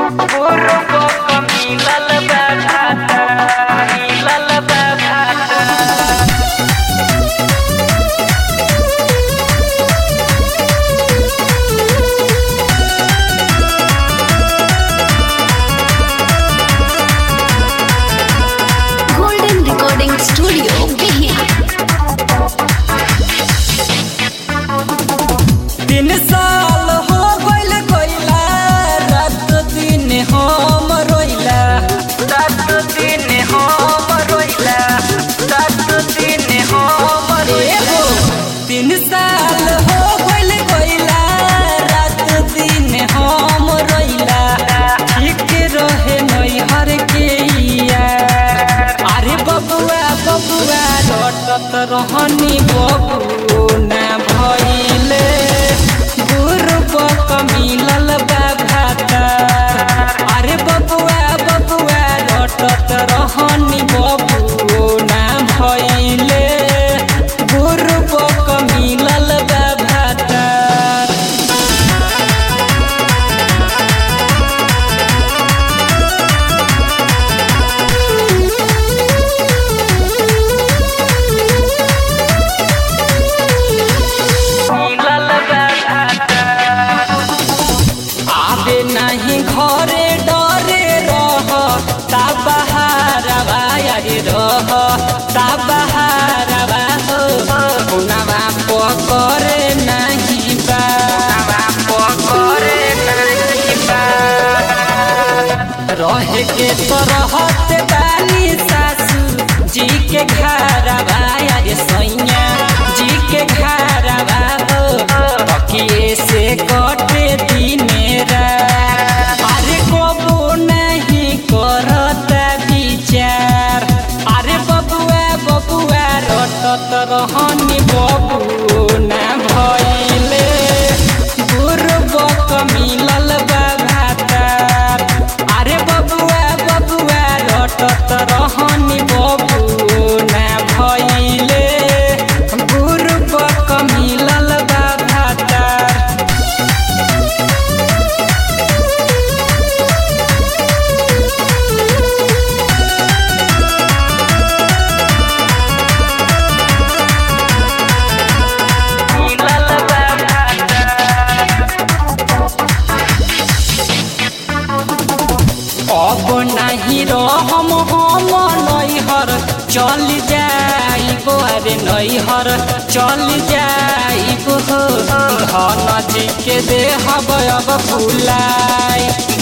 Golden Recording Studio, Behia. तीन साल हो गइल गइला रात दिन हम रोइला रात दिन हम रोइला रात दिन हम रोइला तीन साल हो गइल गइला रात दिन हम रोइला ठीक रहे नैहर के यार अरे बबुआ बबुआ रटत रहनी बबू ना भइले गुरुबक मिलल बा भाता अरे बबुआ बबुआ रटत रहनी बबू ना भइले गुरुबक मिलल बा भाता आबे नहीं घरे डरे रह ता बहारवा यारे रह ता बहारवा हो पुनवा पकरे नहीं बा पकरे नहीं बा रहे के तो रहत बानी सासू जी के घरवा यारे सैया जी के घरवा हो तकिए से कटे दिने रात अरे कबो नहीं करत विचार अरे बबुआ बबुआ रटत रहनी बबू ना भइले गुरुबक मिलल बा भातार अरे बबुआ बबुआ रटत रहनी बबू ना भइले गुरुबक मिलल बा भातार अब नहीं रहम हम नैहर चल जाइब अरे नैहर चल जाइब हो धन जी के देहब अब फुलाई